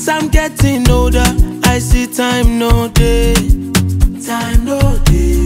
As I'm getting older, I see time no day. Time no day.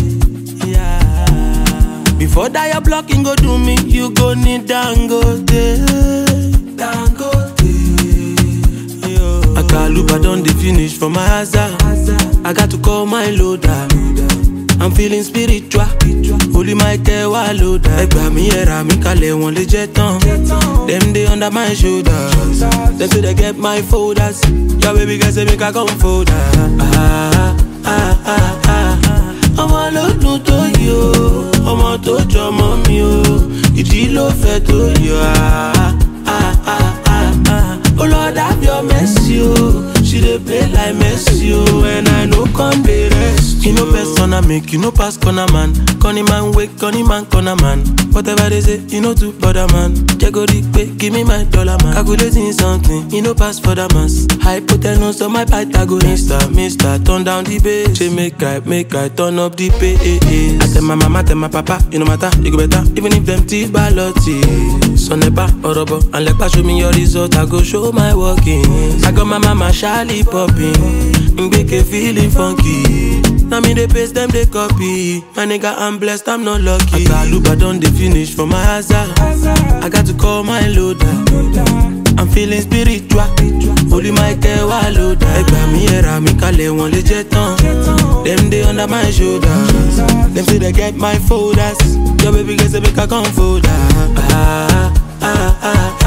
Yeah. Before that your blocking go do me, you go need Dangote. Dangote. Yo. Akaluba don dey finish for my hazard. I got to call my loader. I'm feeling spiritual. Holy Michael wà lóda. Ẹgbà mi ẹ̀rà mi kalẹ̀ wọ́n lè jẹ́ tán. Dem dey under my shoulder. Dem say they get my folders. Your baby girl say make I come fold her. Ah, ah, ah, ah. Ọmọ ló dùn tó yí o, ọmọ tó jọmọ mi o, ìdí ló fẹ́ tó yọ. Ah, ah, ah, ah, ah. Oh Lord have your mercy o, she dey play like Messi o, and I no come dey rest. You know persona make you no pass corner man, corny man wake, corny man corner man. Whatever they say, you know to bother man. Jago pay, give me my dollar man. Calculating something, you know pass for the mass. Hypotenuse on my Pythagoras. Mister, mister, turn down the bass. Say make I, make I turn up the bass. I tell my mama, tell my papa, you no matter, you go better. Even if them teeth balotti. Son nepa, orobo, and like show me your result, I go show my workings. I got my mama shyly popping, Mbeke feeling funky. Now me they paste them they copy. My nigga I'm blessed, I'm not lucky. Akaluba done they finish for my hazard. I got to call my loader. I'm feeling spiritual. Holy Michael wà lóda. Ẹgbà mi ẹ̀rà mi kalẹ̀ wọ́n lè jẹ́ tán. Dem dey under my shoulder. Dem say they get my folders. Your baby girl say make I come fold her. Ah, ah, ah,